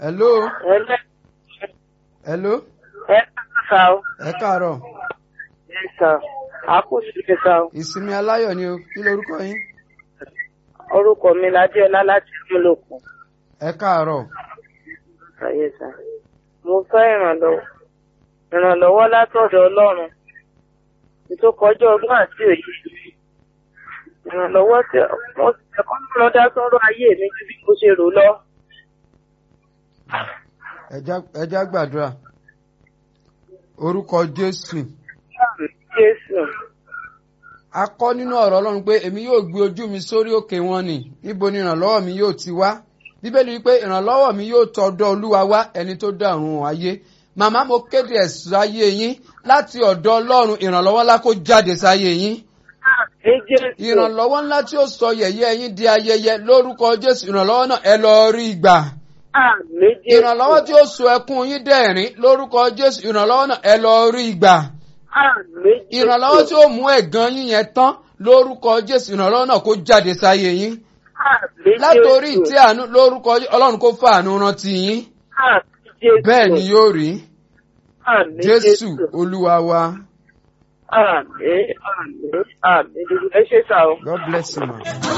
hello ẹlẹ́ hello ẹ kàkà o ẹ káàárọ̀ ẹ sà àkóso kẹta o ìsinmi aláyọ̀ ni o kí lorúkọ yín orúkọ mi ládéọlá láti múlòkùn ẹ káàárọ̀ ayé sà mo fẹ́ ìrànlọ́wọ́ ìrànlọ́wọ́ látọ̀dọ̀ ọlọ́run tó kọjá ọgbọ́n àti òye ìrànlọ́wọ́ tí wọ́n ti ẹ̀kọ́ lọ dá sọ́rọ̀ ayé mi ju bí mo ṣe rò lọ. ẹ já- ẹ já gbàdúrà orúkọ jésù jésù a kọ́ nínú ọ̀rọ̀ ọlọ́run pé èmi yóò gbé ojú mi sórí òkè wọn ni níbo ni ìrànlọ́wọ́ mi yóò ti wá bíbélì wípé ìrànlọ́wọ́ mi yóò tọ̀dọ̀ olúwa wá ẹni tó dá ọ̀run ayé màmá mo kéde ẹ̀sùn ayé yín láti ọ̀dọ̀ ọlọ́run ìrànlọ́wọ́ ńlá kó jáde sáyé yín ní jésù ìrànlọ́wọ́ ńlá tí ó sọ yẹ̀yẹ́ yín di ayẹyẹ lórúkọ jésù ìrànlọ́wọ́ náà ẹ lọ rí gbà àmì jésù ìrànlọ́wọ́ tí ó sọ ẹkún yín dẹ̀rín lórúkọ jésù ìrànlọ́wọ́ náà ẹ lọ rí gbà àmì jésù ìrànlọ́wọ́ tí ó mú ẹ̀gàn yín yẹn tán lórúkọ jésù ìrànlọ́wọ́ náà kó jáde sáyé yín àmì látòrí jésù ìtẹ́ àánú lórúkọ Jé- ọlọ́run kó fàánú rántí yín àmì jésù bẹ́ẹ̀ ni yóò rí àmì jésù olúwa wa àmì àmì àmì ẹ ṣe sá o. god bless you ma.